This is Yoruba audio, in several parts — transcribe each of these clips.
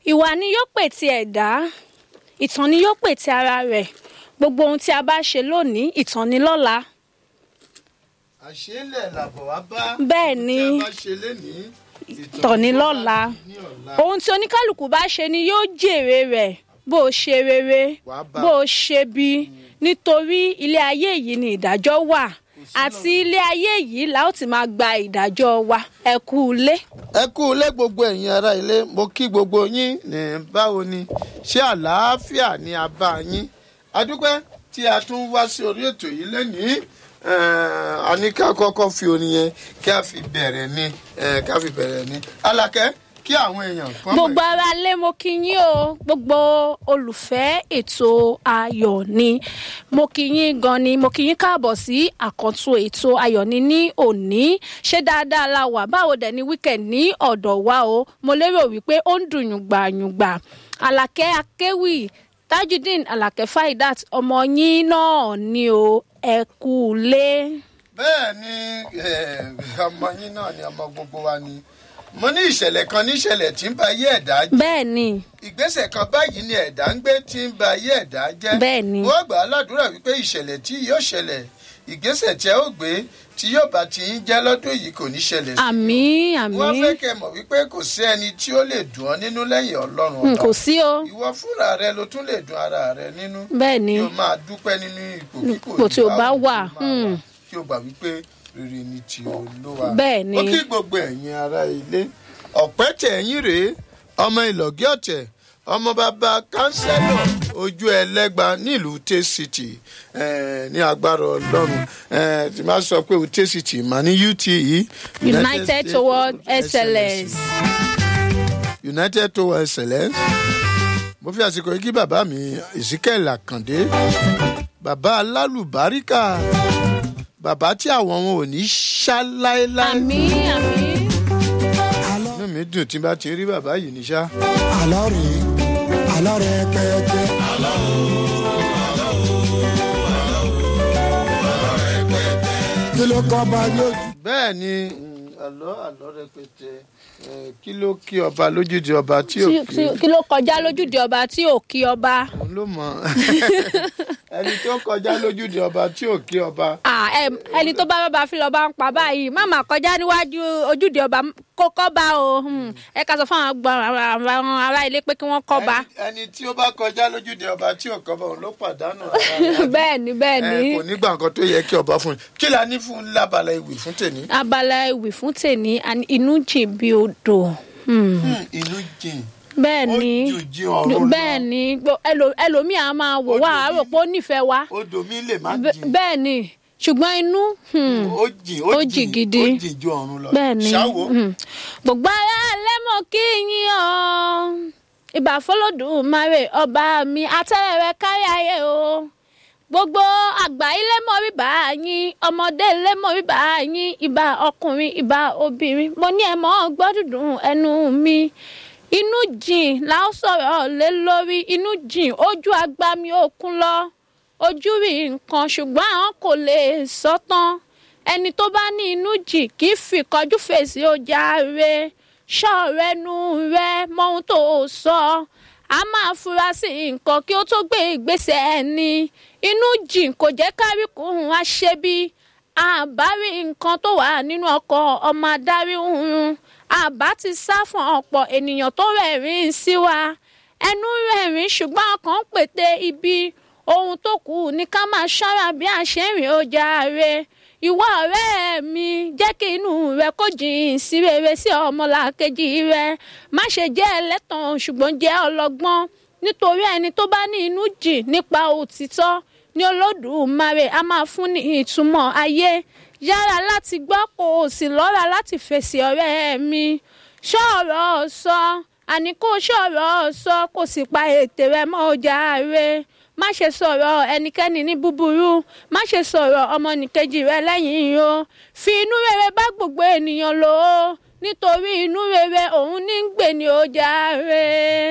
ìwà ni yóò pè ti ẹ̀dá ìtàn ni yóò pè ti ara rẹ̀ gbogbo ohun tí a bá ṣe lónìí ìtàn ni lọ́la àṣélẹ̀ làbọ̀ wá bá. Bẹ́ẹ̀ ni. tí a bá ṣe lénìí. ìtàn ni lọ́la ní ọ̀la. ohun tí oníkálukú bá ṣe ni yóò jèrè rẹ̀ bó o ṣe rere Wàá bá. bó o ṣe bí nítorí ilé ayé yìí ni ìdájọ́ wà àti ilé ayé yìí la ó ti máa gba ìdájọ́ wa ẹ kú ilé. ẹ kú ilé gbogbo ẹ̀yin ará ilé mo kí gbogbo yín ní báwo ni ṣé àlàáfíà ni a bá yín adúpẹ́ tí a tún wá sí orí ètò yìí lẹ́nìí a ní ká kọ́kọ́ fi orin yẹn kí a fi bẹ̀rẹ̀ ni eh, ká fi bẹ̀rẹ̀ ni alákẹ́ kí àwọn èèyàn kan mọ̀ gbogbo ara lé mo kí yín o gbogbo olùfẹ́ ètò ayọ̀ ni mo kí yín gan ni mo kí yín káàbọ̀ sí àkàntún ètò ayọ̀ ni ní òní ṣé dáadáa la wà báwo dẹ̀ ni weekend ní ọ̀dọ̀ wa o mo lérò wípé ó ń dùn yùngbàyùngbà àlàkẹ́ akéwì tajudeen àlàkẹ́ faidat ọmọ yín náà ni o ẹ kú lé. bẹ́ẹ̀ ni eh, ọmọ yín náà ni ọmọ gbogbo wa ni mo ní ìṣẹ̀lẹ̀ kan ní ìṣẹ̀lẹ̀ tí ń ba ayé ẹ̀dá jẹ́ bẹ́ẹ̀ ni ìgbésẹ̀ kan báyìí ni ẹ̀dá ń gbé tí ń ba ayé ẹ̀dá jẹ́. Bẹ́ẹ̀ ni. wọ́n gbà á ládùúrà wípé ìṣẹ̀lẹ̀ tí yóò ṣẹlẹ̀ ìgbésẹ̀ tí ẹ ó gbé tí yóò bá ti ń jẹ́ lọ́dún yìí kò ní ṣẹlẹ̀ sí. àmì wọ́n àmì fẹ́ kẹ́ mọ̀ wípé kò sí ẹni tí ó lè dùn ọ́ nínú lẹ́yìn ọlọ́run Hmm, ọba. kò sí o ìwọ fúnra rẹ ló tún lè dùn ara rẹ nínú. bẹ́ẹ̀ ni. kí o máa dúpẹ́ nínú ipò kíkò Ipò tí o bá wà, máa hmm. kí o gbà wípé rere ni ti olúwa. Bẹ́ẹ̀ ni. ó kí gbogbo ẹ̀yin ará ilé ọ̀pẹ́ tẹ̀yìn rèé ọmọ ìlọ́gí ọ̀tẹ̀ ọmọ bàbá kánsẹ́lọ̀ ojú ẹlẹ́gba nílùú Ute City eh, ní agbára ọlọ́run eh, tí máa sọ pé Ute City mà ní UTE united States toward of excellence. united toward excellence mo fi àsìkò yìí kí bàbá mi Ezekiel Àkàndé bàbá alálùbáríkà bàbá tí àwọn wọn ò ní ṣá láéláé àmì àmì. inú mi dùn tí n bá ti rí bàbá yìí ní ṣá. àlọ́ rèé àlọ́ rẹ̀ pẹ́ẹ́pẹ́. kí ló kọ́ bá lójú. bẹ́ẹ̀ ni mm, àlọ́ àlọ́ rẹpẹtẹ eh, kí ló kí ọba lójúde ọba tí ò Tí- kí tí- kí ló kọjá lójúde ọba tí ò kí ọba. òun ló mọ ẹni tó kọjá lójúde ọba tí ò kí ọba Ah, em, ẹni tó bá bàbá fi lọ́ba ń pa báyìí má máa kọjá níwájú ojúde ọba kó kọ́ba o Hmm, ẹ ká sọ fún àwọn gbọ́n àwọn ará ilé pé kí wọ́n kọ́ba. Ẹni- ẹni tí ó bá kọjá lójúde ọba tí ò kọba òun ló pàdánù ara rẹ̀. bẹ́ẹ̀ ni bẹ́ẹ̀ ni Eh, kò ní gbà nǹkan tó yẹ kí ọba fún un kí la ní fún un lábala ìwé fún tèmi. abala ìwì fún tèmi àní inú jìn bí odò. Hmm, Hmm, inú jìn bẹ́ẹ̀ ó ni jù jí ọ̀run lọ bẹ́ẹ̀ ni gbo- ẹlò- ẹlòmíì á máa wò wá Odò àárò pé ó nífẹ̀ẹ́ wa. odò mi lè má Bẹ́- jìn bẹ́ẹ̀ ni ṣùgbọ́n inú hmm, ó jìn ó jìn gidi. ó jìn ju ọ̀run lọ bẹ́ẹ̀ ni ṣáwo hmm. gbogbo ara lẹ́mọ̀ kí yín o ìbà fọlọ́dúnmáre ọba mi atẹ́rẹ̀rẹ̀ kárí ayé o gbogbo àgbà ilé mọ̀ rí bá yín ọmọdé ilé mọ̀ rí bá yín ìbà ọkùnrin ìbà obìnrin mo ní ẹ mọ́ gbọ́dúndùn ẹnu mi inú jìn la ó sọ̀rọ̀ lé lórí inú jìn ojú agbami òkun lọ ojú rí nǹkan ṣùgbọ́n àwọn kò lè sọ tán ẹni tó bá ní inú jìn kì í fi kọjú fèsì ọjà rẹ ṣọ́ọ̀rẹ́nu rẹ mọ ohun tó o sọ a máa fura sí nǹkan kí ó tó gbé ìgbésẹ̀ ẹni inú jìn kò jẹ́ káríkùn aṣebi àbárí nǹkan tó wà nínú ọkọ̀ ọmọ adarí hurun àbá ti sá fún ọ̀pọ̀ ènìyàn tó rẹ̀rìn sí wa ẹnu rẹ̀rìn ṣùgbọ́n ọkàn ń pète ibi ohun tó kù ní ká máa ṣọ́ra bí a ṣe ń rìn ọjà rẹ ìwọ ọ̀rẹ́ mi jẹ́ kí inú rẹ kó jìn sí rere sí ọmọlàkejì rẹ má ṣe jẹ́ ẹlẹ́tàn ṣùgbọ́n jẹ́ ọlọ́gbọ́n nítorí ẹni tó bá ní inú jìn nípa òtítọ́ ní olódùmarè a máa fún ní ìtumọ̀ ayé yára láti gbọ́ kó o sì lọ́ra láti fèsì ọ̀rẹ́ mi ṣọ́ọ̀rọ̀ sọ àní kó ṣọ̀rọ̀ sọ kó sì pa ètè rẹ mọ́ ọjà rẹ má ṣe sọ̀rọ̀ ẹnikẹ́ni ní búburú má ṣe sọ̀rọ̀ ọmọnìkejì rẹ lẹ́yìn o fi inú rere bá gbogbo ènìyàn lò ó nítorí inú rere òun ní ń gbè ní ọjà rẹ.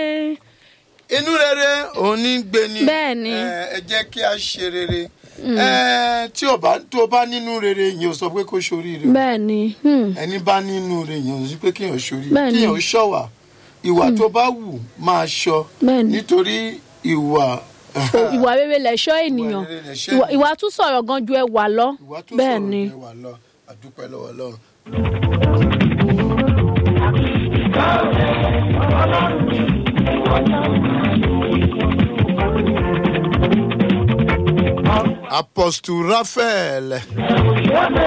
inú rere òun ní í gbé ni Bẹ́ẹ̀ ni. Eh, ẹ jẹ́ kí a ṣe rere Eh, tí o bá tó o bá nínú rere yẹn o sọ pé kó ṣoríire o. bẹ́ẹ̀ ni hmm, ẹni bá nínú rẹ̀ yàn sí pé kéèyàn ṣorí Bẹ́ẹ̀ ni. kéèyàn ṣọ̀wà ìwà tó bá wù máa ṣọ Bẹ́ẹ̀ni. nítorí ìwà ìwà rere lẹ̀ṣọ́ ènìyàn rere lẹ̀ṣọ́ Ìwà- ènìyàn. ìwà tún sọ̀rọ̀ gan ju ẹwà lọ ìwà tó bẹ́ẹ̀ sọ̀rọ̀ ni ní wà lọ àdúpẹ́ lọ́wọ́ ọlọ́run. apostle raphael